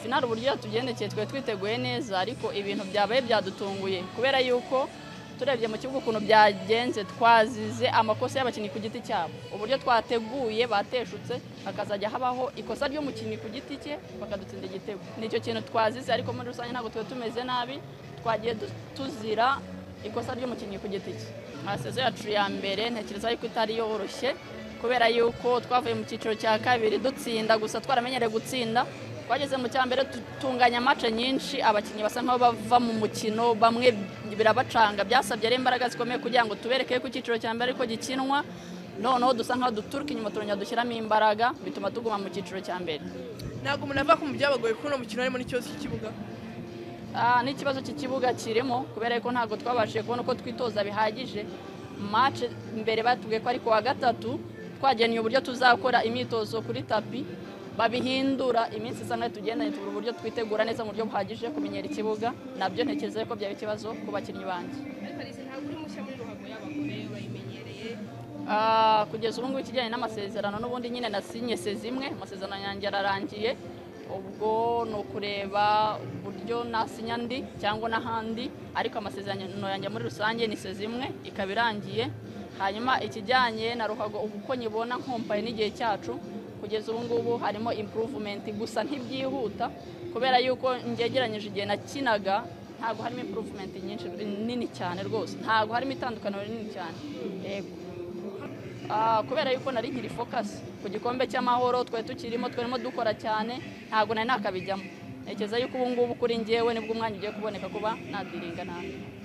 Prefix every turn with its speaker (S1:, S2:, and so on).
S1: finari uburyo yatugendekeye twari twiteguye neza ariko ibintu byabaye byadutunguye kubera yuko turebye mu kibuga ukuntu byagenze twazize amakosa y'abakinnyi ku giti cyabo uburyo twateguye bateshutse hakazajya habaho ikosa ry'umukinnyi ku giti cye bakadutsinda igitego ni icyo kintu twazize ariko muri rusange ntabwo tuba tumeze nabi twagiye tuzira ikosa ry'umukinnyi ku giti cye sezo yacu ya mbere ntekereza yuko itari yoroshye kubera yuko twavuye mu cyiciro cya kabiri dutsinda gusa twaramenyereye gutsinda twageze mu cya mbere dutunganya amace nyinshi abakinnyi basa nkaho bava mu mukino bamwe birabacanga byasabye ari imbaraga zikomeye kugira ngo tubereke ko icyiciro cya mbere ariko gikinwa noneho dusa nkaho duturuka inyuma turongera dushyiramo imbaraga bituma tuguma mu cyiciro cya mbere
S2: ntabwo umuntu ava ku mu byabagoye kuko uno mukino harimo n'ikibazo cy'ikibuga
S1: n'ikibazo cy'ikibuga kirimo kubera ko ntabwo twabashije kubona uko twitoza bihagije mace mbere batubwiye ko ariko wa gatatu twagennye uburyo tuzakora imyitozo kuri tapi babihindura iminsi isa nk'aho tugendanye tubura uburyo twitegura neza mu buryo buhagije kumenyera ikibuga nabyo ntekereza ko byaba ikibazo ku bakinnyi banjye kugeza ubu ngubu ikijyanye n'amasezerano n'ubundi nyine nasinye imwe amasezerano yanjye ararangiye ubwo ni ukureba uburyo nasinya andi cyangwa n'ahandi ariko amasezerano yanjye muri rusange ni imwe ikaba irangiye hanyuma ikijyanye na ruhago uko nyibona nkompaye n'igihe cyacu kugeza ubu ngubu harimo impuruvumenti gusa ntibyihuta kubera yuko ngegeranyije igihe nakinaga ntabwo harimo impuruvumenti nyinshi nini cyane rwose ntabwo harimo itandukaniro rinini cyane yego kubera yuko nari nkiri fokasi ku gikombe cy'amahoro twari tukirimo twarimo dukora cyane ntabwo nari nakabijyamo ntekereza yuko ubu ngubu kuri ngewe nibwo umwanya ugiye kuboneka kuba nadiringa nabi